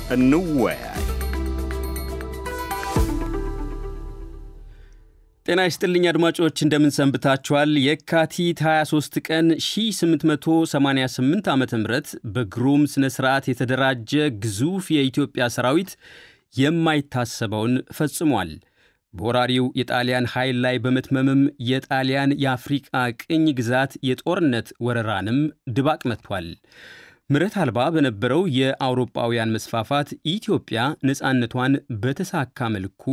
እንወያይ። ጤና ይስጥልኝ አድማጮች፣ እንደምን ሰንብታችኋል? የካቲት 23 ቀን 1888 ዓ ም በግሩም ሥነ ሥርዓት የተደራጀ ግዙፍ የኢትዮጵያ ሰራዊት የማይታሰበውን ፈጽሟል። በወራሪው የጣሊያን ኃይል ላይ በመትመምም የጣሊያን የአፍሪቃ ቅኝ ግዛት የጦርነት ወረራንም ድባቅ መጥቷል። ምረት አልባ በነበረው የአውሮጳውያን መስፋፋት ኢትዮጵያ ነፃነቷን በተሳካ መልኩ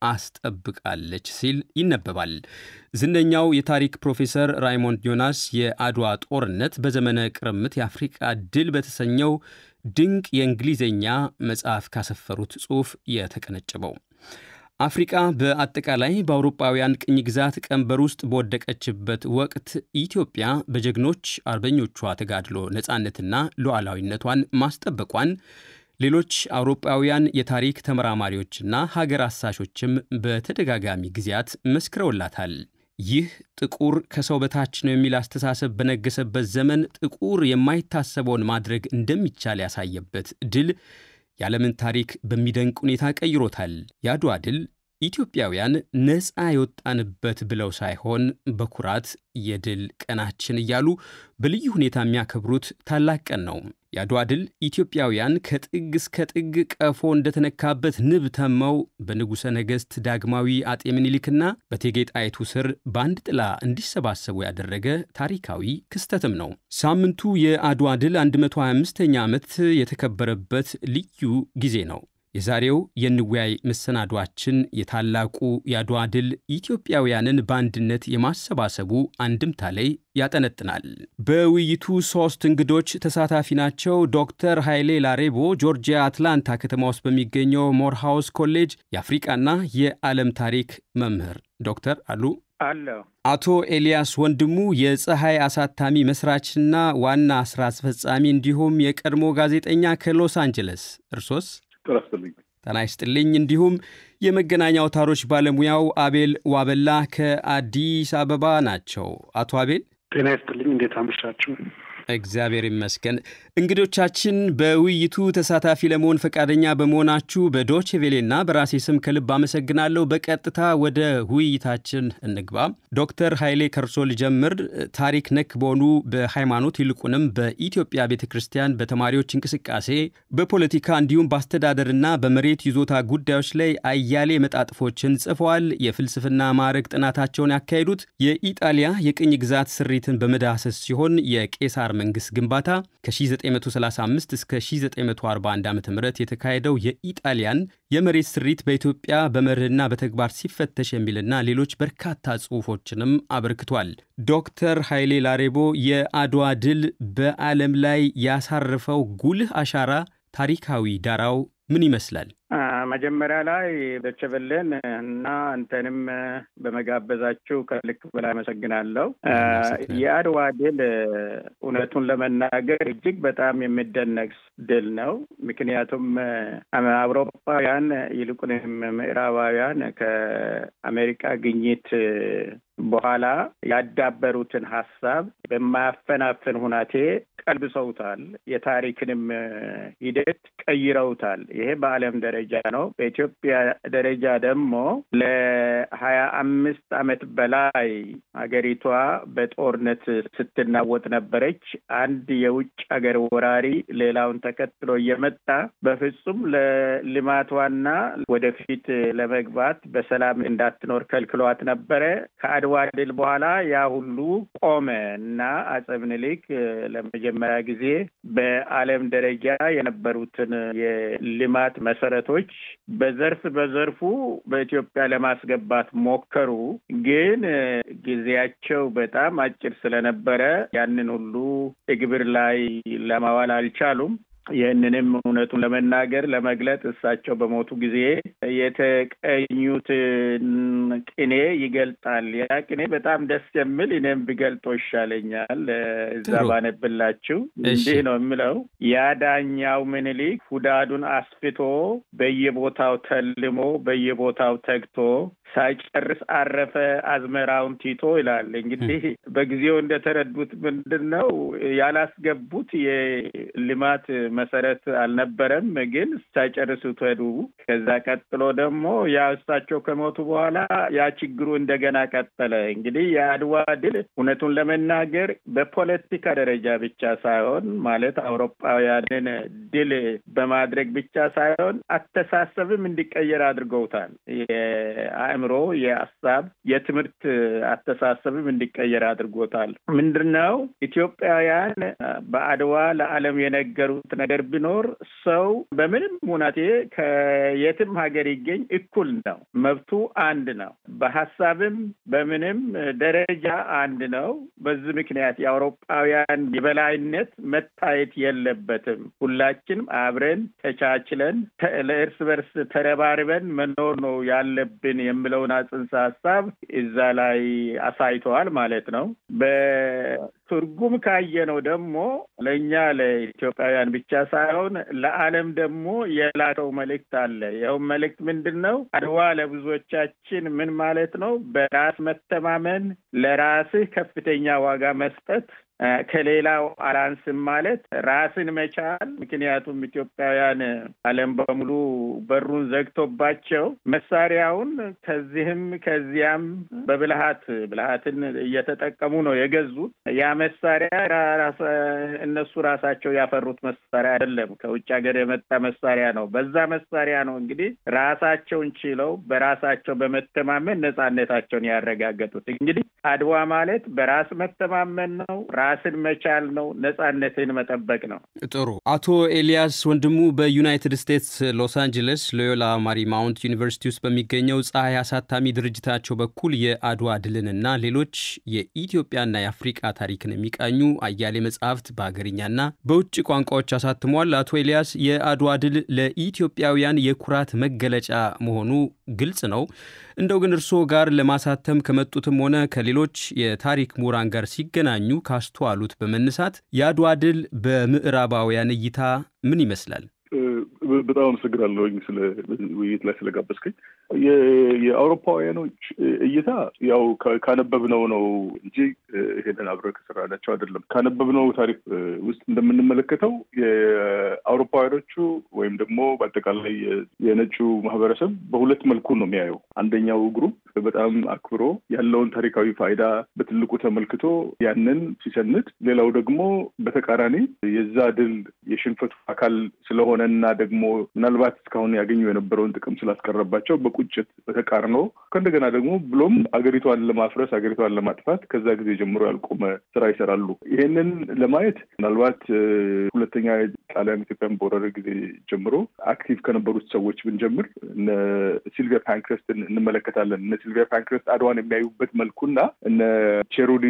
አስጠብቃለች ሲል ይነበባል። ዝነኛው የታሪክ ፕሮፌሰር ራይሞንድ ዮናስ የአድዋ ጦርነት በዘመነ ቅርምት የአፍሪቃ ድል በተሰኘው ድንቅ የእንግሊዝኛ መጽሐፍ ካሰፈሩት ጽሑፍ የተቀነጨበው አፍሪቃ በአጠቃላይ በአውሮጳውያን ቅኝ ግዛት ቀንበር ውስጥ በወደቀችበት ወቅት ኢትዮጵያ በጀግኖች አርበኞቿ ተጋድሎ ነፃነትና ሉዓላዊነቷን ማስጠበቋን ሌሎች አውሮጳውያን የታሪክ ተመራማሪዎችና ሀገር አሳሾችም በተደጋጋሚ ጊዜያት መስክረውላታል። ይህ ጥቁር ከሰው በታች ነው የሚል አስተሳሰብ በነገሰበት ዘመን ጥቁር የማይታሰበውን ማድረግ እንደሚቻል ያሳየበት ድል የዓለምን ታሪክ በሚደንቅ ሁኔታ ቀይሮታል። የአድዋ ድል ኢትዮጵያውያን ነፃ የወጣንበት ብለው ሳይሆን በኩራት የድል ቀናችን እያሉ በልዩ ሁኔታ የሚያከብሩት ታላቅ ቀን ነው። የአድዋ ድል ኢትዮጵያውያን ከጥግ እስከ ጥግ ቀፎ እንደተነካበት ንብ ተመው በንጉሠ ነገሥት ዳግማዊ አጤ ምኒልክና በእቴጌ ጣይቱ ስር በአንድ ጥላ እንዲሰባሰቡ ያደረገ ታሪካዊ ክስተትም ነው። ሳምንቱ የአድዋ ድል 125ኛ ዓመት የተከበረበት ልዩ ጊዜ ነው። የዛሬው የንወያይ መሰናዷችን የታላቁ የአድዋ ድል ኢትዮጵያውያንን በአንድነት የማሰባሰቡ አንድምታ ላይ ያጠነጥናል። በውይይቱ ሦስት እንግዶች ተሳታፊ ናቸው። ዶክተር ኃይሌ ላሬቦ ጆርጂያ አትላንታ ከተማ ውስጥ በሚገኘው ሞርሃውስ ኮሌጅ የአፍሪቃና የዓለም ታሪክ መምህር ዶክተር አሉ አለው። አቶ ኤልያስ ወንድሙ የፀሐይ አሳታሚ መስራችና ዋና ሥራ አስፈጻሚ እንዲሁም የቀድሞ ጋዜጠኛ ከሎስ አንጀለስ እርሶስ? ጤና ይስጥልኝ። እንዲሁም የመገናኛ አውታሮች ባለሙያው አቤል ዋበላ ከአዲስ አበባ ናቸው። አቶ አቤል ጤና ይስጥልኝ። እንዴት አመሻችሁ? እግዚአብሔር ይመስገን። እንግዶቻችን በውይይቱ ተሳታፊ ለመሆን ፈቃደኛ በመሆናችሁ በዶቼ ቬሌና በራሴ ስም ከልብ አመሰግናለሁ። በቀጥታ ወደ ውይይታችን እንግባ። ዶክተር ኃይሌ ከርሶ ልጀምር። ታሪክ ነክ በሆኑ በሃይማኖት ይልቁንም በኢትዮጵያ ቤተ ክርስቲያን በተማሪዎች እንቅስቃሴ፣ በፖለቲካ እንዲሁም በአስተዳደርና በመሬት ይዞታ ጉዳዮች ላይ አያሌ መጣጥፎችን ጽፈዋል። የፍልስፍና ማዕረግ ጥናታቸውን ያካሄዱት የኢጣሊያ የቅኝ ግዛት ስሪትን በመዳሰስ ሲሆን የቄሳር መንግስት ግንባታ ከ1935 እስከ 1941 ዓ ም የተካሄደው የኢጣሊያን የመሬት ስሪት በኢትዮጵያ በመርህና በተግባር ሲፈተሽ የሚልና ሌሎች በርካታ ጽሑፎችንም አበርክቷል። ዶክተር ኃይሌ ላሬቦ የአድዋ ድል በዓለም ላይ ያሳረፈው ጉልህ አሻራ ታሪካዊ ዳራው ምን ይመስላል? መጀመሪያ ላይ ደቸበለን እና አንተንም በመጋበዛችሁ ከልክ በላይ አመሰግናለሁ። የአድዋ ድል እውነቱን ለመናገር እጅግ በጣም የሚደነቅ ድል ነው። ምክንያቱም አውሮፓውያን ይልቁንም ምዕራባውያን ከአሜሪካ ግኝት በኋላ ያዳበሩትን ሀሳብ በማያፈናፍን ሁናቴ ቀልብሰውታል። የታሪክንም ሂደት ቀይረውታል። ይሄ በዓለም ደረጃ ነው። በኢትዮጵያ ደረጃ ደግሞ ለሀያ አምስት ዓመት በላይ ሀገሪቷ በጦርነት ስትናወጥ ነበረች። አንድ የውጭ ሀገር ወራሪ ሌላውን ተከትሎ እየመጣ በፍጹም ለልማቷና ወደፊት ለመግባት በሰላም እንዳትኖር ከልክሏት ነበረ። ከአድዋ ድል በኋላ ያ ሁሉ ቆመ እና አፄ ምኒልክ ለመጀመሪያ ጊዜ በዓለም ደረጃ የነበሩትን የልማት መሰረቶች በዘርፍ በዘርፉ በኢትዮጵያ ለማስገባት ሞከሩ። ግን ጊዜያቸው በጣም አጭር ስለነበረ ያንን ሁሉ እግብር ላይ ለማዋል አልቻሉም። ይህንንም እውነቱን ለመናገር ለመግለጥ እሳቸው በሞቱ ጊዜ የተቀኙትን ቅኔ ይገልጣል። ያ ቅኔ በጣም ደስ የሚል እኔም ብገልጦ ይሻለኛል። እዛ ባነብላችሁ እንዲህ ነው የምለው። ያ ዳኛው ምኒልክ ሁዳዱን አስፍቶ በየቦታው ተልሞ በየቦታው ተግቶ ሳይጨርስ አረፈ አዝመራውን ቲቶ ይላል። እንግዲህ በጊዜው እንደተረዱት ምንድን ነው ያላስገቡት የልማት መሰረት አልነበረም፣ ግን ሳይጨርሱት ሄዱ። ከዛ ቀጥሎ ደግሞ ያ እሳቸው ከሞቱ በኋላ ያ ችግሩ እንደገና ቀጠለ። እንግዲህ የአድዋ ድል እውነቱን ለመናገር በፖለቲካ ደረጃ ብቻ ሳይሆን ማለት አውሮፓውያንን ድል በማድረግ ብቻ ሳይሆን አስተሳሰብም እንዲቀየር አድርገውታል። የአእምሮ፣ የሀሳብ፣ የትምህርት አስተሳሰብም እንዲቀየር አድርጎታል። ምንድን ነው ኢትዮጵያውያን በአድዋ ለዓለም የነገሩት ነገር ቢኖር ሰው በምንም ሁናቴ ከየትም ሀገር ይገኝ እኩል ነው፣ መብቱ አንድ ነው፣ በሀሳብም በምንም ደረጃ አንድ ነው። በዚህ ምክንያት የአውሮፓውያን የበላይነት መታየት የለበትም። ሁላችንም አብረን ተቻችለን ለእርስ በርስ ተረባርበን መኖር ነው ያለብን የሚለውን ጽንሰ ሀሳብ እዛ ላይ አሳይተዋል ማለት ነው። በትርጉም ካየነው ደግሞ ለእኛ ለኢትዮጵያውያን ብቻ ሳይሆን ለዓለም ደግሞ የላከው መልእክት አለ። ይኸውም መልእክት ምንድን ነው? አድዋ ለብዙዎቻችን ምን ማለት ነው? በራስ መተማመን፣ ለራስህ ከፍተኛ ዋጋ መስጠት ከሌላው አላንስም ማለት ራስን መቻል። ምክንያቱም ኢትዮጵያውያን ዓለም በሙሉ በሩን ዘግቶባቸው መሳሪያውን ከዚህም ከዚያም በብልሃት ብልሃትን እየተጠቀሙ ነው የገዙት። ያ መሳሪያ እነሱ ራሳቸው ያፈሩት መሳሪያ አይደለም፣ ከውጭ ሀገር የመጣ መሳሪያ ነው። በዛ መሳሪያ ነው እንግዲህ ራሳቸውን ችለው በራሳቸው በመተማመን ነጻነታቸውን ያረጋገጡት። እንግዲህ አድዋ ማለት በራስ መተማመን ነው። ራስን መቻል ነው። ነጻነትን መጠበቅ ነው። ጥሩ። አቶ ኤልያስ ወንድሙ በዩናይትድ ስቴትስ ሎስ አንጀለስ ሎዮላ ማሪማውንት ዩኒቨርሲቲ ውስጥ በሚገኘው ፀሐይ አሳታሚ ድርጅታቸው በኩል የአድዋ ድልንና ሌሎች የኢትዮጵያና የአፍሪቃ ታሪክን የሚቃኙ አያሌ መጽሐፍት በሀገርኛና በውጭ ቋንቋዎች አሳትሟል። አቶ ኤልያስ የአድዋ ድል ለኢትዮጵያውያን የኩራት መገለጫ መሆኑ ግልጽ ነው። እንደው ግን እርስዎ ጋር ለማሳተም ከመጡትም ሆነ ከሌሎች የታሪክ ምሁራን ጋር ሲገናኙ ካስተዋሉት በመነሳት የአድዋ ድል በምዕራባውያን እይታ ምን ይመስላል? በጣም አመሰግናለሁኝ ስለ ውይይት ላይ ስለጋበዝከኝ። የአውሮፓውያኖች እይታ ያው ካነበብነው ነው እንጂ ይሄንን አብረን ከሰራናቸው አይደለም። ካነበብነው ታሪክ ውስጥ እንደምንመለከተው የአውሮፓውያኖቹ ወይም ደግሞ በአጠቃላይ የነጩ ማህበረሰብ በሁለት መልኩ ነው የሚያየው። አንደኛው ግሩፕ በጣም አክብሮ ያለውን ታሪካዊ ፋይዳ በትልቁ ተመልክቶ ያንን ሲሰንድ፣ ሌላው ደግሞ በተቃራኒ የዛ ድል የሽንፈቱ አካል ስለሆነ እና ደግሞ ምናልባት እስካሁን ያገኙ የነበረውን ጥቅም ስላስቀረባቸው በቁጭት በተቃርኖ ከእንደገና ደግሞ ብሎም አገሪቷን ለማፍረስ አገሪቷን ለማጥፋት ከዛ ጊዜ ጀምሮ ያልቆመ ስራ ይሰራሉ። ይሄንን ለማየት ምናልባት ሁለተኛ ጣሊያን ኢትዮጵያን በወረረ ጊዜ ጀምሮ አክቲቭ ከነበሩት ሰዎች ብንጀምር እነ ሲልቪያ ፓንክረስትን እንመለከታለን። እነ ሲልቪያ ፓንክረስት አድዋን የሚያዩበት መልኩና እነ ቼሩሊ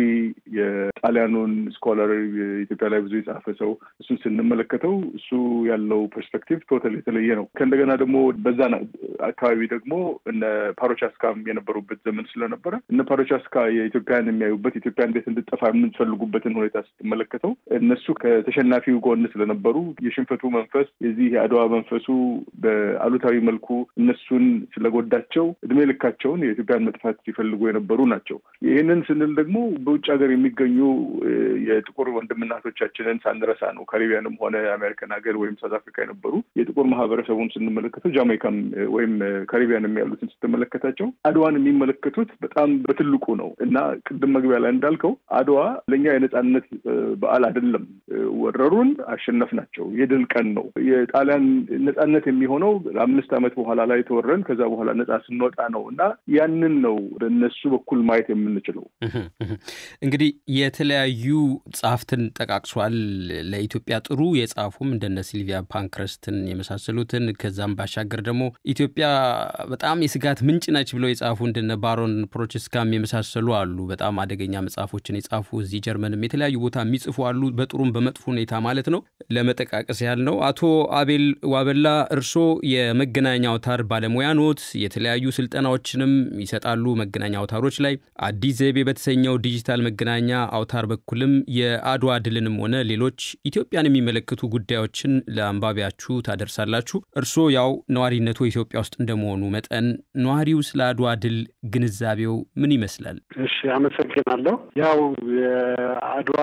የጣሊያኑን ስኮላር ኢትዮጵያ ላይ ብዙ የጻፈ ሰው እሱን ስንመለከተው እሱ ያለው ፐርስፔክቲቭ ቶታል የተለየ ነው። ከእንደገና ደግሞ በዛ አካባቢ ደግሞ እነ ፓሮቻስካም የነበሩበት ዘመን ስለነበረ እነ ፓሮቻስካ የኢትዮጵያን የሚያዩበት ኢትዮጵያ እንዴት እንድጠፋ የምንፈልጉበትን ሁኔታ ስትመለከተው እነሱ ከተሸናፊው ጎን ስለነበሩ የሽንፈቱ መንፈስ የዚህ የአድዋ መንፈሱ በአሉታዊ መልኩ እነሱን ስለጎዳቸው እድሜ ልካቸውን የኢትዮጵያን መጥፋት ሲፈልጉ የነበሩ ናቸው። ይህንን ስንል ደግሞ በውጭ ሀገር የሚገኙ የጥቁር ወንድምናቶቻችንን ሳንረሳ ነው። ካሪቢያንም ሆነ አሜሪካን ሀገር ወይም ሳውዝ አፍሪካ የነበሩ የጥቁር ማህበረሰቡን ስንመለከተው ጃማይካም ወይም ካሪቢያንም ያሉትን ስትመለከታቸው አድዋን የሚመለከቱት በጣም በትልቁ ነው እና ቅድም መግቢያ ላይ እንዳልከው አድዋ ለእኛ የነጻነት በዓል አይደለም። ወረሩን፣ አሸነፍናቸው፣ የድል ቀን ነው። የጣሊያን ነጻነት የሚሆነው አምስት ዓመት በኋላ ላይ ተወረን ከዛ በኋላ ነጻ ስንወጣ ነው እና ያንን ነው በእነሱ በኩል ማየት የምንችለው። እንግዲህ የተለያዩ ጸሐፍትን ጠቃቅሷል። ለኢትዮጵያ ጥሩ የጻፉም እንደነ ሲልቪያ ፓንክረስትን የመሳሰሉትን ከዛም ባሻገር ደግሞ ኢትዮጵያ በጣም የስጋት ምንጭ ነች ብለው የጻፉ እንደነ ባሮን ፕሮችስካም የመሳሰሉ አሉ። በጣም አደገኛ መጽሐፎችን የጻፉ እዚህ ጀርመንም የተለያዩ ቦታ የሚጽፉ አሉ። በጥሩም በመጥፎ ሁኔታ ማለት ነው። ለመጠቃቀስ ያህል ነው። አቶ አቤል ዋበላ እርሶ የመገናኛ አውታር ባለሙያ ኖት። የተለያዩ ስልጠናዎችንም ይሰጣሉ መገናኛ አውታሮች ላይ። አዲስ ዘይቤ በተሰኘው ዲጂታል መገናኛ አውታር በኩልም የአድዋ ድልንም ሆነ ሌሎች ኢትዮጵያን የሚመለከቱ ጉዳዮችን ለአንባቢያችሁ ታደርሳል ታደርሳላችሁ። እርስዎ ያው ነዋሪነቱ ኢትዮጵያ ውስጥ እንደመሆኑ መጠን ነዋሪው ስለ አድዋ ድል ግንዛቤው ምን ይመስላል? እሺ፣ አመሰግናለሁ። ያው የአድዋ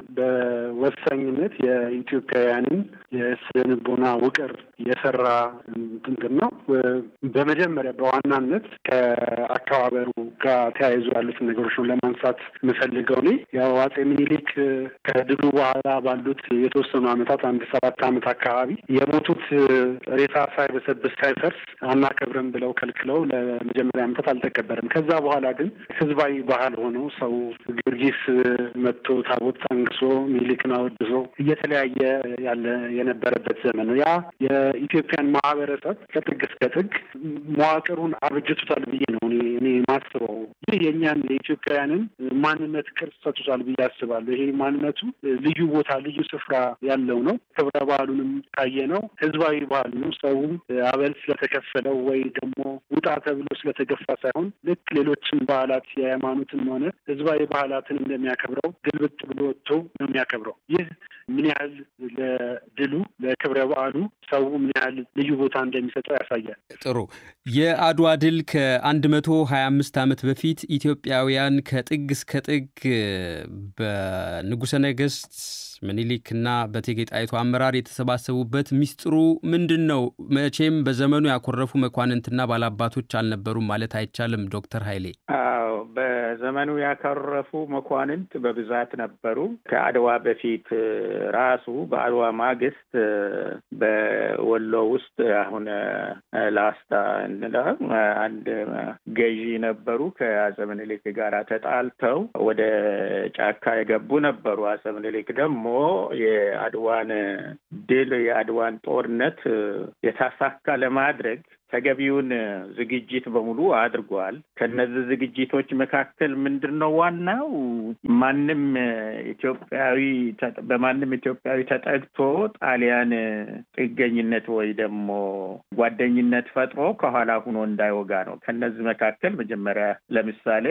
በወሳኝነት የኢትዮጵያውያንን የስነ ልቦና ውቅር የሰራ እንትን ነው። በመጀመሪያ በዋናነት ከአከባበሩ ጋር ተያይዞ ያሉትን ነገሮች ነው ለማንሳት የምፈልገው እኔ ያው አጼ ምኒልክ ከድሉ በኋላ ባሉት የተወሰኑ ዓመታት አንድ ሰባት ዓመት አካባቢ የሞቱት ሬሳ ሳይበሰብስ ሳይፈርስ አናከብርም ብለው ከልክለው ለመጀመሪያ ዓመታት አልተከበረም። ከዛ በኋላ ግን ህዝባዊ ባህል ሆኖ ሰው ጊዮርጊስ መጥቶ ታቦት አንግሶ ምኒልክን አወድሶ እየተለያየ ያለ የነበረበት ዘመን ነው። ያ የኢትዮጵያን ማህበረሰብ ከጥግ እስከ ጥግ መዋቅሩን አብጅቶታል ብዬ ነው እኔ እኔ ማስበው። ይህ የእኛን የኢትዮጵያውያንን ማንነት ቅርጽ ሰጥቶታል ብዬ አስባለሁ። ይሄ ማንነቱ ልዩ ቦታ ልዩ ስፍራ ያለው ነው። ክብረ በዓሉንም ካየ ነው ህዝባዊ ባህል ነው። ሰውም አበል ስለተከፈለው ወይ ደግሞ ውጣ ተብሎ ስለተገፋ ሳይሆን ልክ ሌሎችን በዓላት የሃይማኖትም ሆነ ህዝባዊ ባህላትን እንደሚያከብረው ግልብጥ ብሎ ወጥቶ ነው የሚያከብረው። ይህ ምን ያህል ለድሉ ለክብረ በዓሉ ሰው ምን ያህል ልዩ ቦታ እንደሚሰጠው ያሳያል። ጥሩ። የአድዋ ድል ከአንድ መቶ ሀያ አምስት ዓመት በፊት ኢትዮጵያውያን ከጥግ እስከ ጥግ በንጉሠ ነገሥት ምኒልክና በእቴጌ ጣይቱ አመራር የተሰባሰቡበት ሚስጥሩ ምንድን ነው? መቼም በዘመኑ ያኮረፉ መኳንንትና ባላባቶች አልነበሩም ማለት አይቻልም። ዶክተር ኃይሌ አዎ፣ በዘመኑ ያኮረፉ መኳንንት በብዛት ነበሩ። ከአድዋ በፊት ራሱ በአድዋ ማግስት በወሎ ውስጥ አሁን ላስታ እንለው አንድ ገዢ ነበሩ። ከአፄ ምኒልክ ጋር ተጣልተው ወደ ጫካ የገቡ ነበሩ። አፄ ምኒልክ ደግሞ የአድዋን ድል የአድዋን ጦርነት የታሳካ ለማድረግ ተገቢውን ዝግጅት በሙሉ አድርጓል። ከነዚህ ዝግጅቶች መካከል ምንድን ነው ዋናው ማንም ኢትዮጵያዊ በማንም ኢትዮጵያዊ ተጠግቶ ጣሊያን ጥገኝነት ወይ ደግሞ ጓደኝነት ፈጥሮ ከኋላ ሁኖ እንዳይወጋ ነው። ከነዚህ መካከል መጀመሪያ ለምሳሌ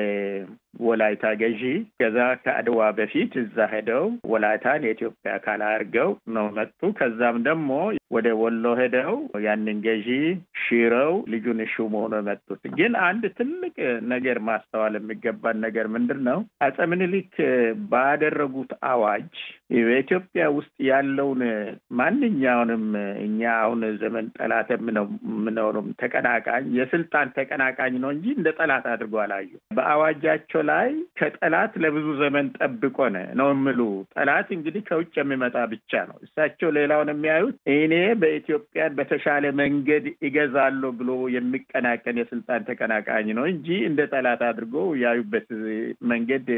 የወላይታ ገዢ ከዛ ከአድዋ በፊት እዛ ሄደው ወላይታን የኢትዮጵያ አካል አድርገው ነው መጡ። ከዛም ደግሞ ወደ ወሎ ሄደው ያንን ገዢ ሽረው ልጁን ሹም ሆኖ የመጡት። ግን አንድ ትልቅ ነገር ማስተዋል የሚገባን ነገር ምንድን ነው? አፄ ምኒልክ ባደረጉት አዋጅ በኢትዮጵያ ውስጥ ያለውን ማንኛውንም እኛ አሁን ዘመን ጠላት የምንሆኑም ተቀናቃኝ የስልጣን ተቀናቃኝ ነው እንጂ እንደ ጠላት አድርጎ አላዩ። በአዋጃቸው ላይ ከጠላት ለብዙ ዘመን ጠብቆን ነው የምሉ። ጠላት እንግዲህ ከውጭ የሚመጣ ብቻ ነው። እሳቸው ሌላውን የሚያዩት እኔ በኢትዮጵያን በተሻለ መንገድ ይገዛለሁ ብሎ የሚቀናቀን የስልጣን ተቀናቃኝ ነው እንጂ እንደ ጠላት አድርጎ ያዩበት መንገድ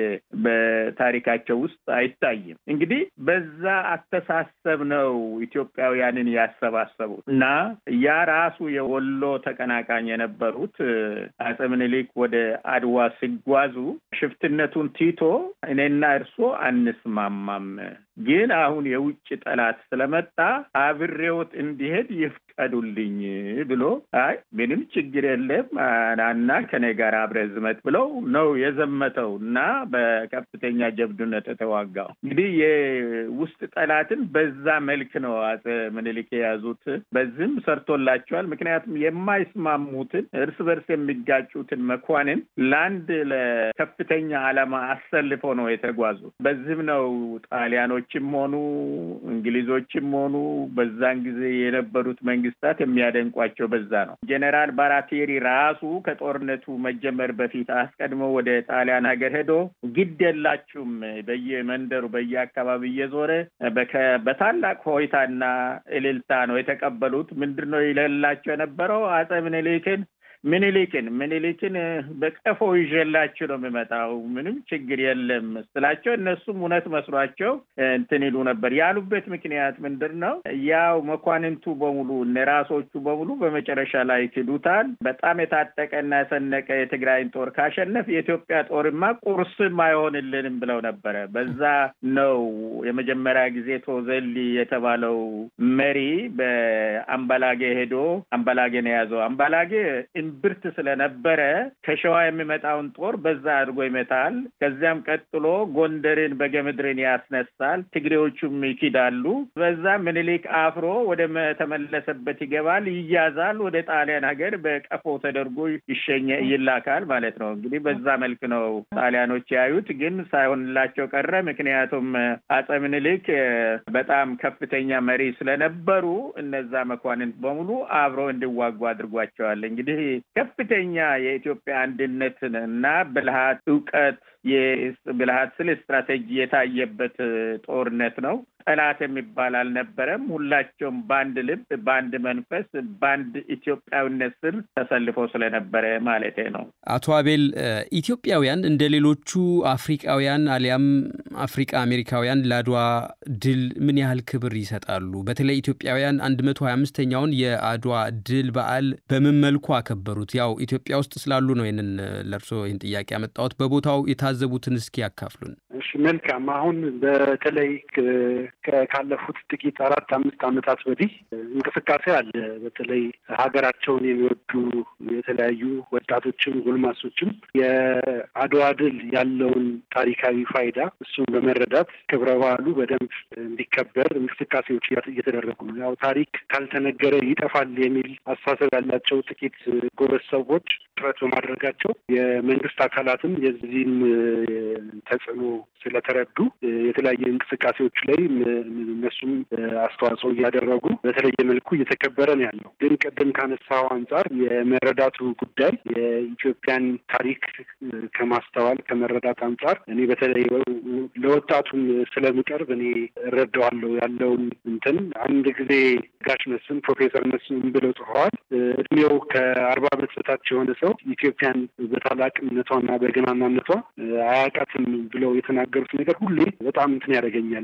በታሪካቸው ውስጥ አይታይም። እንግዲህ በዛ አስተሳሰብ ነው ኢትዮጵያውያንን ያሰባሰቡት እና ያ ራሱ የወሎ ተቀናቃኝ የነበሩት አፄ ምኒልክ ወደ አድዋ ሲጓዙ ሽፍትነቱን ቲቶ እኔና እርሶ አንስማማም ግን አሁን የውጭ ጠላት ስለመጣ አብሬዎት እንዲሄድ ይፍቀዱልኝ ብሎ አይ ምንም ችግር የለም እና ከኔ ጋር አብረህ ዝመት ብለው ነው የዘመተው እና በከፍተኛ ጀብዱነት የተዋጋው። እንግዲህ የውስጥ ጠላትን በዛ መልክ ነው አፄ ምኒልክ የያዙት። በዚህም ሰርቶላቸዋል። ምክንያቱም የማይስማሙትን እርስ በርስ የሚጋጩትን መኳንን ለአንድ ለከፍተኛ ዓላማ አሰልፈው ነው የተጓዙት። በዚህም ነው ጣሊያኖች ችም ሆኑ እንግሊዞችም ሆኑ በዛን ጊዜ የነበሩት መንግስታት የሚያደንቋቸው በዛ ነው። ጄኔራል ባራቴሪ ራሱ ከጦርነቱ መጀመር በፊት አስቀድሞ ወደ ጣሊያን ሀገር ሄዶ ግድ የላችሁም በየመንደሩ በየአካባቢ እየዞረ በታላቅ ሆይታና እልልታ ነው የተቀበሉት። ምንድን ነው ይለላቸው የነበረው አፄ ምኒልክን ምኒልክን ምኒልክን በቀፎ ይዤላችሁ ነው የሚመጣው፣ ምንም ችግር የለም ስላቸው እነሱም እውነት መስሏቸው እንትን ይሉ ነበር። ያሉበት ምክንያት ምንድን ነው? ያው መኳንንቱ በሙሉ እነ ራሶቹ በሙሉ በመጨረሻ ላይ ክዱታል። በጣም የታጠቀና የሰነቀ የትግራይን ጦር ካሸነፍ የኢትዮጵያ ጦርማ ቁርስም አይሆንልንም ብለው ነበረ። በዛ ነው የመጀመሪያ ጊዜ ቶዘሊ የተባለው መሪ በአምባላጌ ሄዶ አምባላጌን የያዘው አምባላጌ እምብርት ስለነበረ ከሸዋ የሚመጣውን ጦር በዛ አድርጎ ይመታል። ከዚያም ቀጥሎ ጎንደርን በገምድርን ያስነሳል። ትግሬዎቹም ይኪዳሉ። በዛ ምኒልክ አፍሮ ወደ ተመለሰበት ይገባል፣ ይያዛል። ወደ ጣሊያን ሀገር በቀፎ ተደርጎ ይሸኘ ይላካል ማለት ነው። እንግዲህ በዛ መልክ ነው ጣሊያኖች ያዩት፣ ግን ሳይሆንላቸው ቀረ። ምክንያቱም አጼ ምኒልክ በጣም ከፍተኛ መሪ ስለነበሩ እነዛ መኳንንት በሙሉ አብረው እንዲዋጉ አድርጓቸዋል። እንግዲህ ከፍተኛ የኢትዮጵያ አንድነትን እና ብልሃት፣ እውቀት የብልሃት ስል ስትራቴጂ የታየበት ጦርነት ነው። ጠላት የሚባል አልነበረም። ሁላቸውም በአንድ ልብ፣ በአንድ መንፈስ፣ በአንድ ኢትዮጵያዊነት ስር ተሰልፈው ስለነበረ ማለቴ ነው። አቶ አቤል ኢትዮጵያውያን እንደ ሌሎቹ አፍሪቃውያን አሊያም አፍሪቃ አሜሪካውያን ለአድዋ ድል ምን ያህል ክብር ይሰጣሉ? በተለይ ኢትዮጵያውያን አንድ መቶ ሀያ አምስተኛውን የአድዋ ድል በዓል በምን መልኩ አከበሩት? ያው ኢትዮጵያ ውስጥ ስላሉ ነው ይህንን ለእርሶ ይህን ጥያቄ ያመጣሁት። በቦታው የታዘቡትን እስኪ ያካፍሉን። እሺ፣ መልካም። አሁን በተለይ ካለፉት ጥቂት አራት አምስት ዓመታት ወዲህ እንቅስቃሴ አለ። በተለይ ሀገራቸውን የሚወዱ የተለያዩ ወጣቶችም ጎልማሶችም የአድዋ ድል ያለውን ታሪካዊ ፋይዳ እሱን በመረዳት ክብረ በዓሉ በደንብ እንዲከበር እንቅስቃሴዎች እየተደረጉ ነው። ያው ታሪክ ካልተነገረ ይጠፋል የሚል አስተሳሰብ ያላቸው ጥቂት ጎበዝ ሰዎች ጥረት በማድረጋቸው የመንግስት አካላትም የዚህም ተጽዕኖ ስለተረዱ የተለያየ እንቅስቃሴዎች ላይ እነሱም አስተዋጽኦ እያደረጉ በተለየ መልኩ እየተከበረ ነው ያለው። ግን ቅድም ካነሳው አንጻር የመረዳቱ ጉዳይ የኢትዮጵያን ታሪክ ከማስተዋል ከመረዳት አንጻር እኔ በተለይ ለወጣቱም ስለምቀርብ እኔ እረዳዋለሁ ያለውን እንትን አንድ ጊዜ ጋሽ መስፍን ፕሮፌሰር መስፍን ብለው ጽፈዋል። እድሜው ከአርባ ዓመት በታች የሆነ ሰው ኢትዮጵያን በታላቅነቷና በገናናነቷ አያውቃትም ብለው የተናገሩት ነገር ሁሌ በጣም እንትን ያደርገኛል።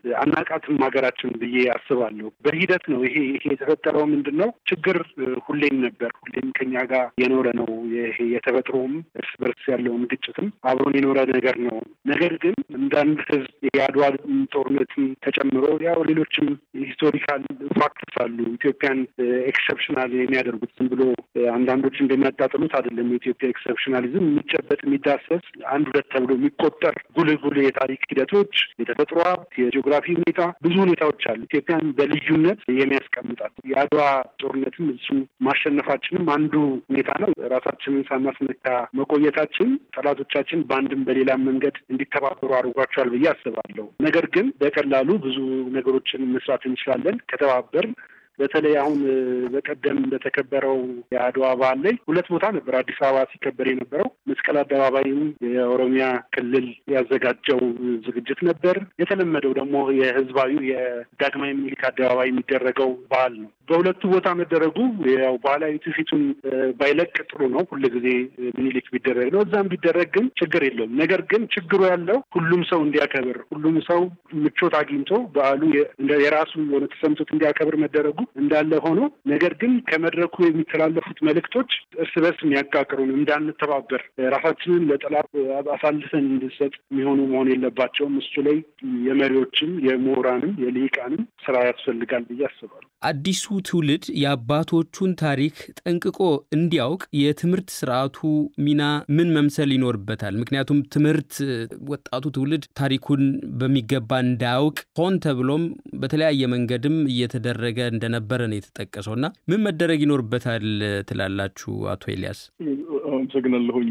አናቃትም ሀገራችን ብዬ አስባለሁ። በሂደት ነው ይሄ ይሄ የተፈጠረው ምንድን ነው ችግር ሁሌም ነበር፣ ሁሌም ከኛ ጋር የኖረ ነው። ይሄ የተፈጥሮም እርስ በርስ ያለውን ግጭትም አብሮን የኖረ ነገር ነው። ነገር ግን እንደ አንድ ህዝብ የአድዋ ጦርነትም ተጨምሮ ያው ሌሎችም ሂስቶሪካል ፋክትስ አሉ ኢትዮጵያን ኤክሰፕሽናል የሚያደርጉት ዝም ብሎ አንዳንዶች እንደሚያጣጥሉት አይደለም። የኢትዮጵያ ኤክሰፕሽናሊዝም የሚጨበጥ የሚዳሰስ አንድ ሁለት ተብሎ የሚቆጠር ጉልህ ጉልህ የታሪክ ሂደቶች፣ የተፈጥሮ ሀብት፣ የጂኦግራፊ ሁኔታ ብዙ ሁኔታዎች አሉ ኢትዮጵያን በልዩነት የሚያስቀምጣት። የአድዋ ጦርነትም እሱ ማሸነፋችንም አንዱ ሁኔታ ነው። ራሳችንን ሳናስነካ መቆየታችን ጠላቶቻችን በአንድም በሌላም መንገድ እንዲተባበሩ አድርጓቸዋል ብዬ አስባለሁ። ነገር ግን በቀላሉ ብዙ ነገሮችን መስራት እንችላለን ከተባበር በተለይ አሁን በቀደም በተከበረው የአድዋ በዓል ላይ ሁለት ቦታ ነበር አዲስ አበባ ሲከበር የነበረው። መስቀል አደባባይም የኦሮሚያ ክልል ያዘጋጀው ዝግጅት ነበር። የተለመደው ደግሞ የህዝባዊ የዳግማዊ ምኒልክ አደባባይ የሚደረገው በዓል ነው። በሁለቱ ቦታ መደረጉ ያው ባህላዊ ትውፊቱን ባይለቅ ጥሩ ነው። ሁሉ ጊዜ ምኒልክ ቢደረግ ነው። እዛም ቢደረግ ግን ችግር የለውም። ነገር ግን ችግሩ ያለው ሁሉም ሰው እንዲያከብር፣ ሁሉም ሰው ምቾት አግኝቶ በዓሉ የራሱ የሆነ ተሰምቶት እንዲያከብር መደረጉ እንዳለ ሆኖ ነገር ግን ከመድረኩ የሚተላለፉት መልእክቶች እርስ በርስ የሚያቃቅሩን እንዳንተባበር፣ ራሳችንን ለጠላት አሳልፈን እንድንሰጥ የሚሆኑ መሆን የለባቸውም። እሱ ላይ የመሪዎችም የምሁራንም የልሂቃንም ስራ ያስፈልጋል ብዬ አስባለሁ። አዲሱ ትውልድ የአባቶቹን ታሪክ ጠንቅቆ እንዲያውቅ የትምህርት ስርዓቱ ሚና ምን መምሰል ይኖርበታል? ምክንያቱም ትምህርት ወጣቱ ትውልድ ታሪኩን በሚገባ እንዳያውቅ ሆን ተብሎም በተለያየ መንገድም እየተደረገ እንደነበረ ነው የተጠቀሰው እና ምን መደረግ ይኖርበታል ትላላችሁ አቶ ኤልያስ? አመሰግናለሁኝ።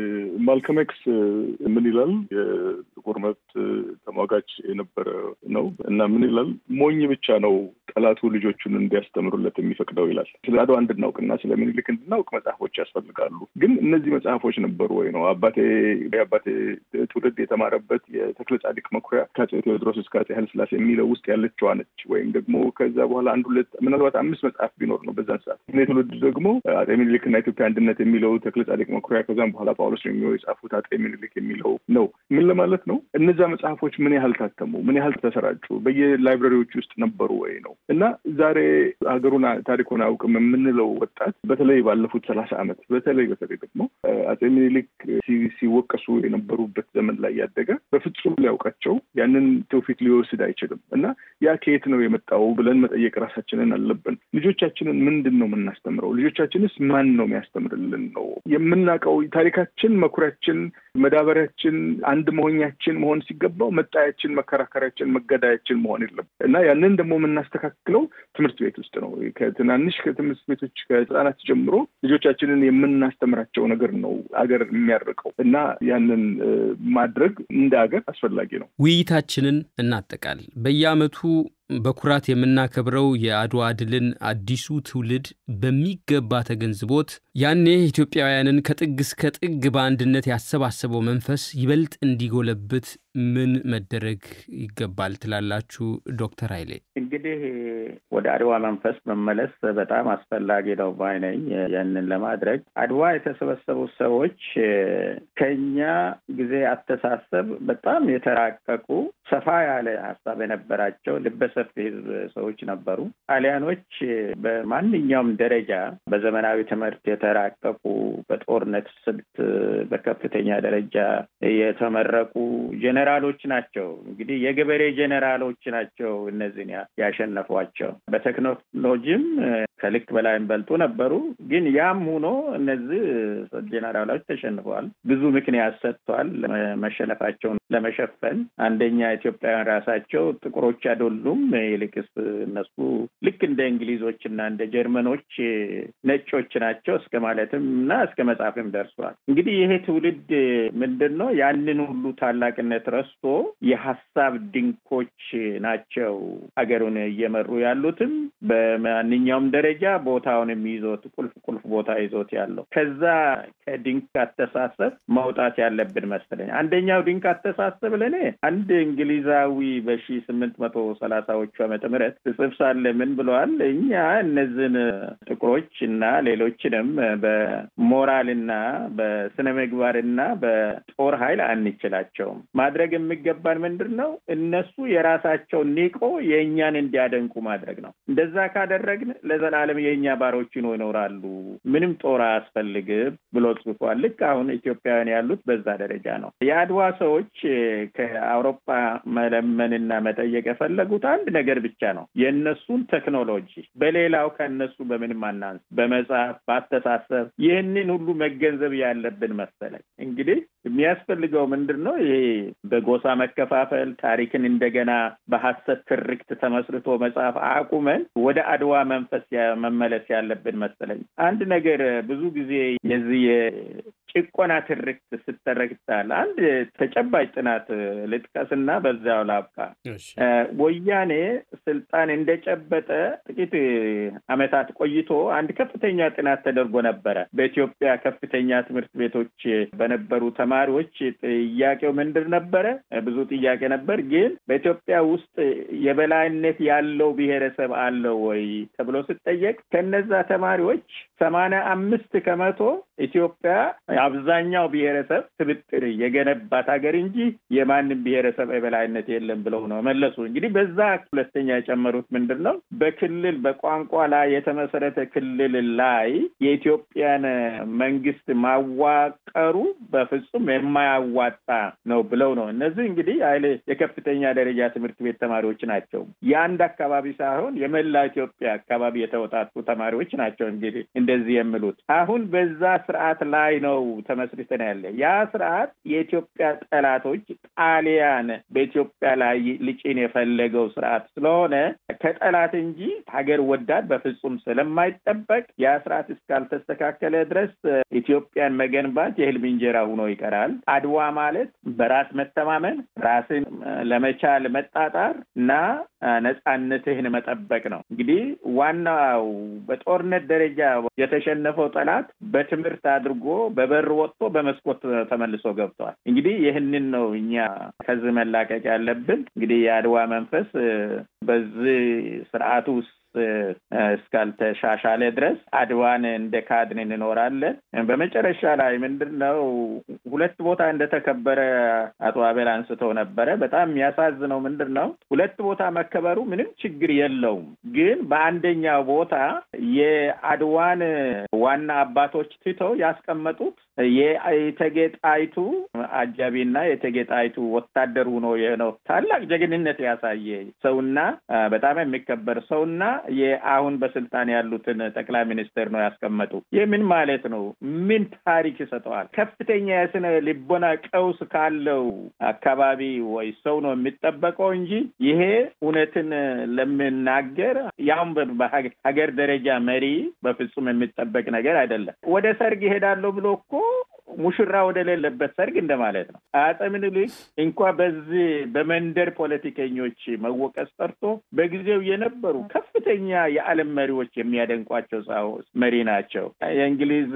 ማልከም ኤክስ ምን ይላል? የጥቁር መብት ተሟጋች የነበረ ነው እና ምን ይላል? ሞኝ ብቻ ነው ጠላቱ ልጆቹን እንዲያስተምሩለት የሚፈቅደው ይላል። ስለ አድዋ እንድናውቅና ስለ ምኒልክ እንድናውቅ መጽሐፎች ያስፈልጋሉ። ግን እነዚህ መጽሐፎች ነበሩ ወይ ነው? አባቴ የአባቴ ትውልድ የተማረበት የተክለ ጻድቅ መኩሪያ ከአፄ ቴዎድሮስ እስከ አፄ ኃይለሥላሴ የሚለው ውስጥ ያለችዋ ነች። ወይም ደግሞ ከዛ በኋላ አንድ ሁለት ምናልባት አምስት መጽሐፍ ቢኖር ነው በዛን ሰዓት። እኔ ትውልድ ደግሞ አፄ ምኒልክና ኢትዮጵያ አንድነት የሚለው ተክለ ጻድቅ መኩሪያ፣ ከዛም በኋላ ጳውሎስ የሚው የጻፉት አፄ ምኒልክ የሚለው ነው። ምን ለማለት ነው። እነዛ መጽሐፎች ምን ያህል ታተሙ? ምን ያህል ተሰራጩ? በየላይብረሪዎች ውስጥ ነበሩ ወይ ነው እና ዛሬ ሀገሩን ታሪኩን አያውቅም የምንለው ወጣት በተለይ ባለፉት ሰላሳ ዓመት በተለይ በተለይ ደግሞ አጼ ሚኒሊክ ሲወቀሱ የነበሩበት ዘመን ላይ ያደገ በፍጹም ሊያውቃቸው ያንን ትውፊት ሊወስድ አይችልም እና ያ ከየት ነው የመጣው ብለን መጠየቅ ራሳችንን አለብን። ልጆቻችንን ምንድን ነው የምናስተምረው? ልጆቻችንስ ማን ነው የሚያስተምርልን ነው የምናውቀው? ታሪካችን መኩሪያችን፣ መዳበሪያችን፣ አንድ መሆኛችን መሆን ሲገባው መጣያችን፣ መከራከሪያችን፣ መገዳያችን መሆን የለም እና ያንን ደግሞ የምናስተካክለው ትምህርት ቤት ውስጥ ነው። ከትናንሽ ከትምህርት ቤቶች ከህፃናት ጀምሮ ልጆቻችንን የምናስተምራቸው ነገር ነው አገር የሚያርቀው እና ያንን ማድረግ እንደ ሀገር አስፈላጊ ነው። ውይይታችንን እናጠቃል። በየዓመቱ በኩራት የምናከብረው የአድዋ ድልን አዲሱ ትውልድ በሚገባ ተገንዝቦት ያኔ ኢትዮጵያውያንን ከጥግ እስከ ጥግ በአንድነት ያሰባሰበው መንፈስ ይበልጥ እንዲጎለብት ምን መደረግ ይገባል ትላላችሁ ዶክተር ኃይሌ? እንግዲህ ወደ አድዋ መንፈስ መመለስ በጣም አስፈላጊ ነው ባይ ነኝ። ያንን ለማድረግ አድዋ የተሰበሰቡ ሰዎች ከኛ ጊዜ አስተሳሰብ በጣም የተራቀቁ ሰፋ ያለ ሀሳብ የነበራቸው ልበሰፊ ህዝብ ሰዎች ነበሩ። ጣሊያኖች በማንኛውም ደረጃ በዘመናዊ ትምህርት የተራቀቁ በጦርነት ስልት በከፍተኛ ደረጃ የተመረቁ ጄኔራሎች ናቸው። እንግዲህ የገበሬ ጄኔራሎች ናቸው እነዚህን ያሸነፏቸው። በቴክኖሎጂም ከልክ በላይ በልጡ ነበሩ። ግን ያም ሆኖ እነዚህ ጄኔራሎች ተሸንፈዋል። ብዙ ምክንያት ሰጥቷል መሸነፋቸውን ለመሸፈን። አንደኛ ኢትዮጵያውያን ራሳቸው ጥቁሮች አይደሉም፣ ይልቅስ እነሱ ልክ እንደ እንግሊዞች እና እንደ ጀርመኖች ነጮች ናቸው እስከ ማለትም እና እስከ መጻፍም ደርሷል። እንግዲህ ይሄ ትውልድ ምንድን ነው ያንን ሁሉ ታላቅነት ረስቶ የሀሳብ ድንኮች ናቸው ሀገሩን እየመሩ ያሉትም በማንኛውም ደረጃ ቦታውንም ይዞት ቁልፍ ቁልፍ ቦታ ይዞት ያለው ከዛ ከድንክ አስተሳሰብ መውጣት ያለብን መሰለኝ። አንደኛው ድንክ አስተሳሰብ ለእኔ አንድ እንግሊዛዊ በሺ ስምንት መቶ ሰላሳዎቹ ዓመተ ምህረት ጽፍ ሳለ ምን ብለዋል? እኛ እነዚህን ጥቁሮች እና ሌሎችንም በሞራልና በስነ ምግባርና በጦር ኃይል አንችላቸውም። ማድረግ የሚገባን ምንድን ነው? እነሱ የራሳቸው ኒቆ የእኛን እንዲያደንቁ ማድረግ ነው። እንደዛ ካደረግን ለዘላለም የእኛ ባሮች ነው ይኖራሉ፣ ምንም ጦር አያስፈልግም ብሎ ጽፏል። ልክ አሁን ኢትዮጵያውያን ያሉት በዛ ደረጃ ነው። የአድዋ ሰዎች ከአውሮፓ መለመንና መጠየቅ የፈለጉት አንድ ነገር ብቻ ነው፣ የእነሱን ቴክኖሎጂ። በሌላው ከእነሱ በምንም አናንስ፣ በመጽሐፍ በአስተሳሰብ። ይህንን ሁሉ መገንዘብ ያለብን መሰለኝ። እንግዲህ የሚያስፈልገው ምንድን ነው? ይሄ በጎሳ መከፋፈል ታሪክን እንደገና በሀሰት ትርክት ተመስርቶ መጽሐፍ አቁመን ወደ አድዋ መንፈስ መመለስ ያለብን መሰለኝ። አንድ ነገር ብዙ ጊዜ የዚህ ጭቆና ትርክት ስተረክታል አንድ ተጨባጭ ጥናት ልጥቀስና በዚያው ላብቃ። ወያኔ ስልጣን እንደጨበጠ ጥቂት ዓመታት ቆይቶ አንድ ከፍተኛ ጥናት ተደርጎ ነበረ። በኢትዮጵያ ከፍተኛ ትምህርት ቤቶች በነበሩ ተማሪዎች ጥያቄው ምንድን ነበረ? ብዙ ጥያቄ ነበር። ግን በኢትዮጵያ ውስጥ የበላይነት ያለው ብሔረሰብ አለ ወይ ተብሎ ስጠየቅ ከነዛ ተማሪዎች ሰማንያ አምስት ከመቶ ኢትዮጵያ አብዛኛው ብሔረሰብ ስብጥር የገነባት ሀገር እንጂ የማንም ብሔረሰብ የበላይነት የለም ብለው ነው መለሱ። እንግዲህ በዛ ሁለተኛ የጨመሩት ምንድን ነው? በክልል በቋንቋ ላይ የተመሰረተ ክልል ላይ የኢትዮጵያን መንግስት ማዋቀሩ በፍጹም የማያዋጣ ነው ብለው ነው። እነዚህ እንግዲህ ኃይሌ የከፍተኛ ደረጃ ትምህርት ቤት ተማሪዎች ናቸው። የአንድ አካባቢ ሳይሆን የመላ ኢትዮጵያ አካባቢ የተወጣጡ ተማሪዎች ናቸው። እንግዲህ እንደዚህ የሚሉት አሁን በዛ ስርዓት ላይ ነው ተመስርተን ያለ ያ ስርዓት የኢትዮጵያ ጠላቶች ጣሊያን በኢትዮጵያ ላይ ሊጭን የፈለገው ስርዓት ስለሆነ ከጠላት እንጂ ሀገር ወዳድ በፍጹም ስለማይጠበቅ ያ ስርዓት እስካልተስተካከለ ድረስ ኢትዮጵያን መገንባት የህልም እንጀራ ሆኖ ይቀራል። አድዋ ማለት በራስ መተማመን፣ ራስን ለመቻል መጣጣር እና ነጻነትህን መጠበቅ ነው። እንግዲህ ዋናው በጦርነት ደረጃ የተሸነፈው ጠላት በትምህርት አድርጎ በበር ወጥቶ በመስኮት ተመልሶ ገብተዋል። እንግዲህ ይህንን ነው እኛ ከዚህ መላቀቅ ያለብን። እንግዲህ የአድዋ መንፈስ በዚህ ስርዓቱ ውስጥ እስካልተሻሻለ ድረስ አድዋን እንደ ካድን እንኖራለን። በመጨረሻ ላይ ምንድን ነው ሁለት ቦታ እንደተከበረ አቶ አቤል አንስተው ነበረ። በጣም የሚያሳዝነው ምንድን ነው ሁለት ቦታ መከበሩ ምንም ችግር የለውም፣ ግን በአንደኛው ቦታ የአድዋን ዋና አባቶች ትተው ያስቀመጡት የእቴጌ ጣይቱ አጃቢና የእቴጌ ጣይቱ ወታደር ሆኖ ነው ታላቅ ጀግንነት ያሳየ ሰውና በጣም የሚከበር ሰውና የአሁን በስልጣን ያሉትን ጠቅላይ ሚኒስትር ነው ያስቀመጡ። ይህ ምን ማለት ነው? ምን ታሪክ ይሰጠዋል? ከፍተኛ የስነ ልቦና ቀውስ ካለው አካባቢ ወይ ሰው ነው የሚጠበቀው እንጂ ይሄ እውነትን ለምናገር ያውም በሀገር ደረጃ መሪ በፍጹም የሚጠበቅ ነገር አይደለም። ወደ ሰርግ ይሄዳለሁ ብሎ እኮ ሙሽራ ወደ ሌለበት ሰርግ እንደማለት ነው። አፄ ምኒልክ እንኳ በዚህ በመንደር ፖለቲከኞች መወቀስ ጠርቶ በጊዜው የነበሩ ከፍተኛ የዓለም መሪዎች የሚያደንቋቸው ሰው መሪ ናቸው። የእንግሊዝ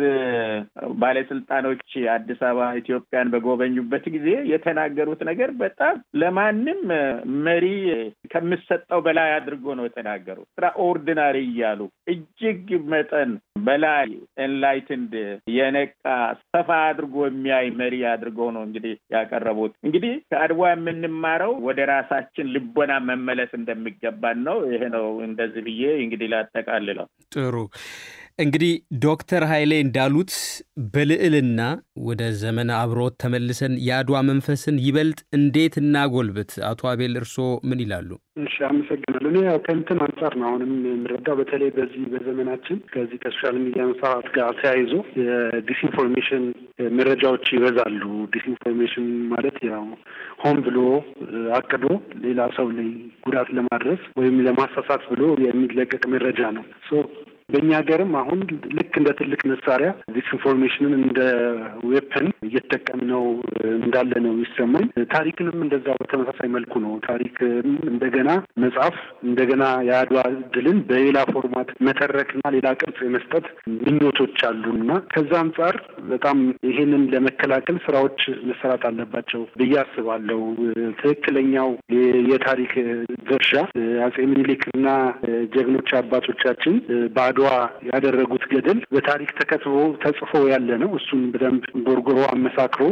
ባለስልጣኖች አዲስ አበባ ኢትዮጵያን በጎበኙበት ጊዜ የተናገሩት ነገር በጣም ለማንም መሪ ከሚሰጠው በላይ አድርጎ ነው የተናገሩት። ኤክስትራ ኦርዲናሪ እያሉ እጅግ መጠን በላይ ኤንላይትንድ የነቃ ሰፋ አድርጎ የሚያይ መሪ አድርገው ነው እንግዲህ ያቀረቡት። እንግዲህ ከአድዋ የምንማረው ወደ ራሳችን ልቦና መመለስ እንደሚገባን ነው። ይሄ ነው እንደዚህ ብዬ እንግዲህ ላጠቃልለው። ጥሩ እንግዲህ ዶክተር ኃይሌ እንዳሉት በልዕልና ወደ ዘመን አብሮት ተመልሰን የአድዋ መንፈስን ይበልጥ እንዴት እናጎልብት? አቶ አቤል እርስዎ ምን ይላሉ? እሺ፣ አመሰግናለሁ። እኔ ያው ከእንትን አንጻር ነው አሁንም የምረዳው በተለይ በዚህ በዘመናችን ከዚህ ከሶሻል ሚዲያ መስፋፋት ጋር ተያይዞ የዲስኢንፎርሜሽን መረጃዎች ይበዛሉ። ዲስኢንፎርሜሽን ማለት ያው ሆን ብሎ አቅዶ ሌላ ሰው ላይ ጉዳት ለማድረስ ወይም ለማሳሳት ብሎ የሚለቀቅ መረጃ ነው። በእኛ ሀገርም አሁን ልክ እንደ ትልቅ መሳሪያ ዲስኢንፎርሜሽንን እንደ ዌፐን እየተጠቀምነው እንዳለ ነው የሚሰማኝ። ታሪክንም እንደዛው በተመሳሳይ መልኩ ነው። ታሪክ እንደገና መጻፍ እንደገና የአድዋ ድልን በሌላ ፎርማት መተረክና ሌላ ቅርጽ የመስጠት ምኞቶች አሉ እና ከዛ አንጻር በጣም ይሄንን ለመከላከል ስራዎች መሰራት አለባቸው ብዬ አስባለሁ። ትክክለኛው የታሪክ ድርሻ አጼ ምኒልክና ጀግኖች አባቶቻችን በአድዋ ያደረጉት ገድል በታሪክ ተከትቦ ተጽፎ ያለ ነው። እሱን በደንብ ቦርጎሮ አመሳክሮ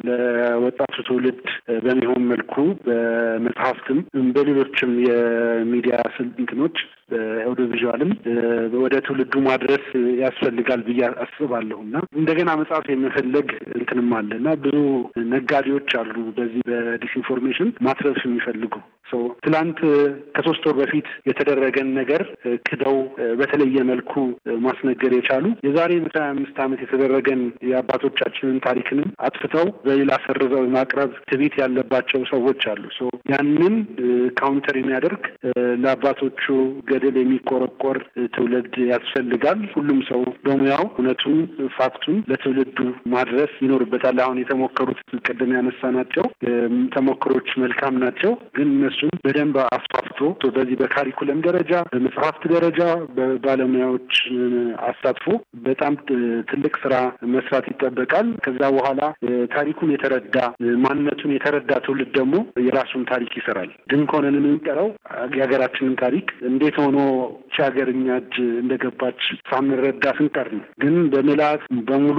ለወጣቱ ትውልድ በሚሆን መልኩ በመጽሐፍትም በሌሎችም የሚዲያ ስልጥኖች በኦዲዮቪዥዋልም ወደ ትውልዱ ማድረስ ያስፈልጋል ብዬ አስባለሁ እና እንደገና መጽሐፍ የመፈለግ እንትንም አለ እና ብዙ ነጋዴዎች አሉ በዚህ በዲስኢንፎርሜሽን ማትረፍ የሚፈልጉ ሰው ትላንት ከሶስት ወር በፊት የተደረገን ነገር ክደው በተለየ መልኩ ማስነገር የቻሉ የዛሬ መቶ ሀያ አምስት ዓመት የተደረገን የአባቶቻችንን ታሪክንም አጥፍተው በሌላ ሰርዘው የማቅረብ ትዕቢት ያለባቸው ሰዎች አሉ። ያንን ካውንተር የሚያደርግ ለአባቶቹ ገድል የሚቆረቆር ትውልድ ያስፈልጋል። ሁሉም ሰው በሙያው እውነቱን ፋክቱን ለትውልዱ ማድረስ ይኖርበታል። አሁን የተሞከሩት ቅድም ያነሳናቸው ተሞክሮች መልካም ናቸው፣ ግን እነሱን በደንብ አስፋፍቶ በዚህ በካሪኩለም ደረጃ በመጽሐፍት ደረጃ በባለሙያዎች አሳትፎ በጣም ትልቅ ስራ መስራት ይጠበቃል። ከዛ በኋላ ታሪኩን የተረዳ ማንነቱን የተረዳ ትውልድ ደግሞ የራሱን ታሪክ ይሰራል። ድንቅ ሆነን የምንቀረው የሀገራችንን ታሪክ እንዴት ሆኖ ቺ ሀገር እኛ እጅ እንደገባች ሳንረዳ ስንቀር ነው። ግን በምልአት በሙሉ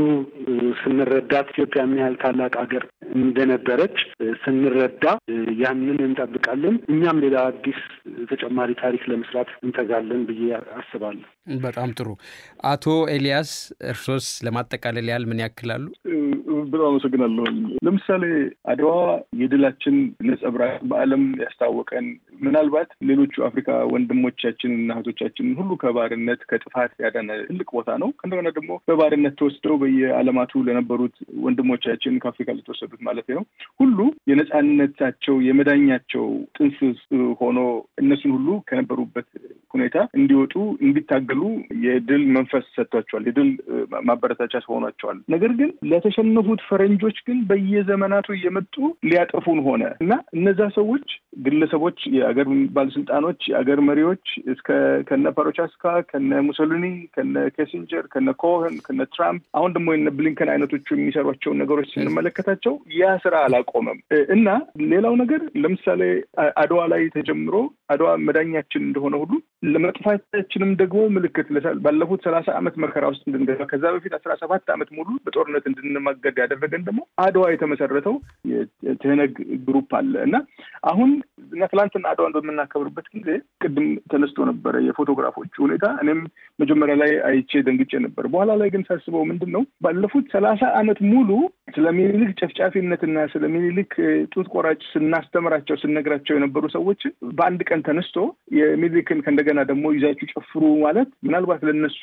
ስንረዳት ኢትዮጵያ ምን ያህል ታላቅ ሀገር እንደነበረች ስንረዳ ያንን እንጠብቃለን። እኛም ሌላ አዲስ ተጨማሪ ታሪክ ለመስራት እንተጋለን ብዬ አስባለሁ። በጣም ጥሩ። አቶ ኤልያስ እርሶስ ለማጠቃለል ያህል ምን ያክላሉ? በጣም አመሰግናለሁ። ለምሳሌ አድዋ የድላችን ነጸብራቅ በዓለም ያስታወቀን ምናልባት ሌሎቹ አፍሪካ ወንድሞቻችን እና እህቶቻችንን ሁሉ ከባርነት ከጥፋት ያዳነ ትልቅ ቦታ ነው። እንደገና ደግሞ በባርነት ተወስደው በየዓለማቱ ለነበሩት ወንድሞቻችን ከአፍሪካ ለተወሰዱት ማለት ነው ሁሉ የነጻነታቸው የመዳኛቸው ጥንስስ ሆኖ እነሱን ሁሉ ከነበሩበት ሁኔታ እንዲወጡ እንዲታገሉ የድል መንፈስ ሰጥቷቸዋል። የድል ማበረታቻ ሆኗቸዋል። ነገር ግን ለተሸነፉት ፈረንጆች ግን በየዘመናቱ እየመጡ ሊያጠፉን ሆነ እና እነዛ ሰዎች ግለሰቦች የአገር ባለስልጣኖች፣ የአገር መሪዎች እስከ ከነ ፓሮቻስካ፣ ከነ ሙሶሊኒ፣ ከነ ኬሲንጀር፣ ከነ ኮሄን፣ ከነ ትራምፕ አሁን ደግሞ የነ ብሊንከን አይነቶቹ የሚሰሯቸውን ነገሮች ስንመለከታቸው ያ ስራ አላቆመም እና ሌላው ነገር ለምሳሌ አድዋ ላይ ተጀምሮ አድዋ መዳኛችን እንደሆነ ሁሉ ለመጥፋታችንም ደግሞ ምልክት ባለፉት ሰላሳ ዓመት መከራ ውስጥ እንድንገባ ከዛ በፊት አስራ ሰባት ዓመት ሙሉ በጦርነት እንድንማገድ ያደረገን ደግሞ አድዋ የተመሰረተው የትህነግ ግሩፕ አለ እና አሁን እና ትላንትና አድዋን በምናከብርበት ጊዜ ቅድም ተነስቶ ነበረ የፎቶግራፎቹ ሁኔታ። እኔም መጀመሪያ ላይ አይቼ ደንግጬ ነበር። በኋላ ላይ ግን ሳስበው ምንድን ነው ባለፉት ሰላሳ ዓመት ሙሉ ስለ ሚኒሊክ ጨፍጫፊነትና ስለ ሚኒሊክ ጡት ቆራጭ ስናስተምራቸው ስነግራቸው የነበሩ ሰዎችን በአንድ ቀን ተነስቶ የሚኒሊክን ከእንደገና ደግሞ ይዛችሁ ጨፍሩ ማለት ምናልባት ለነሱ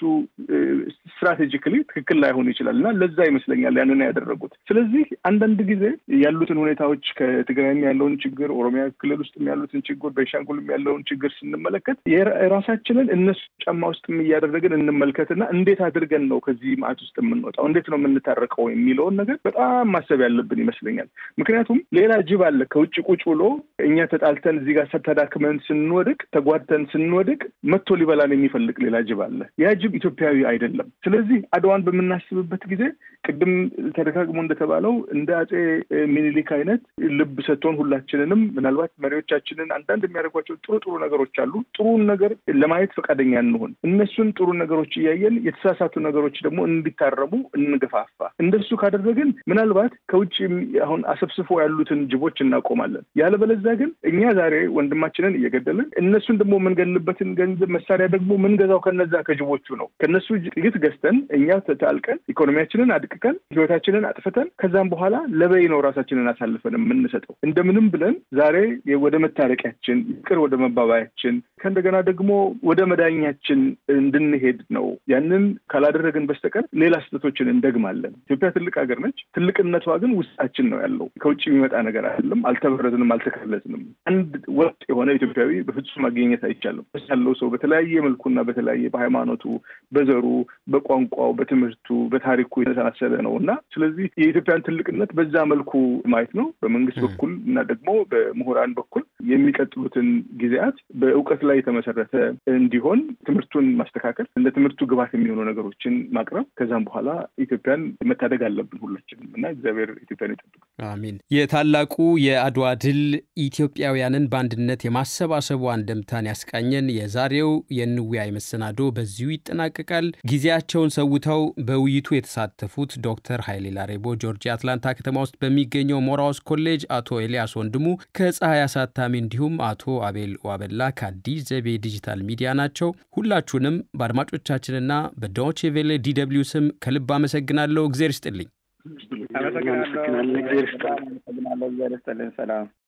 ስትራቴጂካሊ ትክክል ላይሆን ይችላል እና ለዛ ይመስለኛል ያንን ያደረጉት። ስለዚህ አንዳንድ ጊዜ ያሉትን ሁኔታዎች ከትግራይም ያለውን ችግር፣ ኦሮሚያ ክልል ውስጥም ያሉትን ችግር፣ ቤንሻንጉልም ያለውን ችግር ስንመለከት የራሳችንን እነሱ ጫማ ውስጥም እያደረግን እንመልከትና እንዴት አድርገን ነው ከዚህ ማዕት ውስጥ የምንወጣው፣ እንዴት ነው የምንታረቀው የሚለውን ነገር በጣም ማሰብ ያለብን ይመስለኛል። ምክንያቱም ሌላ ጅብ አለ ከውጭ ቁጭ ብሎ እኛ ተጣልተን እዚህ ጋር ተዳክመን ስንወድቅ ተጓድተን ስንወድቅ መጥቶ ሊበላን የሚፈልግ ሌላ ጅብ አለ። ያ ጅብ ኢትዮጵያዊ አይደለም። ስለዚህ አድዋን በምናስብበት ጊዜ ቅድም ተደጋግሞ እንደተባለው እንደ አጼ ሚኒሊክ አይነት ልብ ሰጥቶን ሁላችንንም ምናልባት መሪዎቻችንን አንዳንድ የሚያደርጓቸው ጥሩ ጥሩ ነገሮች አሉ። ጥሩን ነገር ለማየት ፈቃደኛ እንሆን። እነሱን ጥሩ ነገሮች እያየን የተሳሳቱ ነገሮች ደግሞ እንዲታረሙ እንገፋፋ። እንደሱ ካደረግን ምናልባት ከውጭ አሁን አሰብስፎ ያሉትን ጅቦች እናቆማለን። ያለበለዚያ ግን እኛ ዛሬ ወንድማችንን እየገደልን እነሱን ደግሞ የምንገልበትን ገንዘብ መሳሪያ ደግሞ ምንገዛው ከነዛ ከጅቦቹ ነው። ከነሱ ጥይት ገዝተን እኛ ተጣልቀን ኢኮኖሚያችንን አድቅቀን ህይወታችንን አጥፍተን ከዛም በኋላ ለበይ ነው ራሳችንን አሳልፈን የምንሰጠው። እንደምንም ብለን ዛሬ ወደ መታረቂያችን ይቅር ወደ መባባያችን ከእንደገና ደግሞ ወደ መዳኛችን እንድንሄድ ነው። ያንን ካላደረግን በስተቀር ሌላ ስህተቶችን እንደግማለን። ኢትዮጵያ ትልቅ ሀገር ነች። ትልቅነቷ ግን ውስጣችን ነው ያለው። ከውጭ የሚመጣ ነገር አይደለም። አልተበረዝንም፣ አልተከለዝንም። አንድ ወጥ የሆነ ኢትዮጵያዊ በፍጹም ማግኘት አይቻልም። ያለው ሰው በተለያየ መልኩና በተለያየ በሃይማኖቱ፣ በዘሩ፣ በቋንቋው፣ በትምህርቱ፣ በታሪኩ የተሳሰለ ነው እና ስለዚህ የኢትዮጵያን ትልቅነት በዛ መልኩ ማየት ነው በመንግስት በኩል እና ደግሞ በምሁራን በኩል የሚቀጥሉትን ጊዜያት በእውቀት ላይ የተመሰረተ እንዲሆን ትምህርቱን ማስተካከል፣ እንደ ትምህርቱ ግባት የሚሆኑ ነገሮችን ማቅረብ፣ ከዛም በኋላ ኢትዮጵያን መታደግ አለብን ሁላችንም እና እግዚአብሔር ኢትዮጵያን ይጠብቅ። አሚን። የታላቁ የአድዋ ድል ኢትዮጵያውያንን በአንድነት የማሰባሰቡ አንድምታን ያስቃኘን የዛሬው የንወያይ መሰናዶ በዚሁ ይጠናቀቃል። ጊዜያቸውን ሰውተው በውይይቱ የተሳተፉት ዶክተር ኃይሌ ላሬቦ ጆርጂያ አትላንታ ከተማ ውስጥ በሚገኘው ሞራውስ ኮሌጅ፣ አቶ ኤልያስ ወንድሙ ከፀሐይ አሳታሚ እንዲሁም አቶ አቤል ዋበላ ከአዲስ ዘቤ ዲጂታል ሚዲያ ናቸው። ሁላችሁንም በአድማጮቻችንና በዶቼ ቬሌ ዲ ደብልዩ ስም ከልብ አመሰግናለሁ። እግዜር ይስጥልኝ። አመሰግናለሁ። እግዚአብሔር ይስጥልን። ሰላም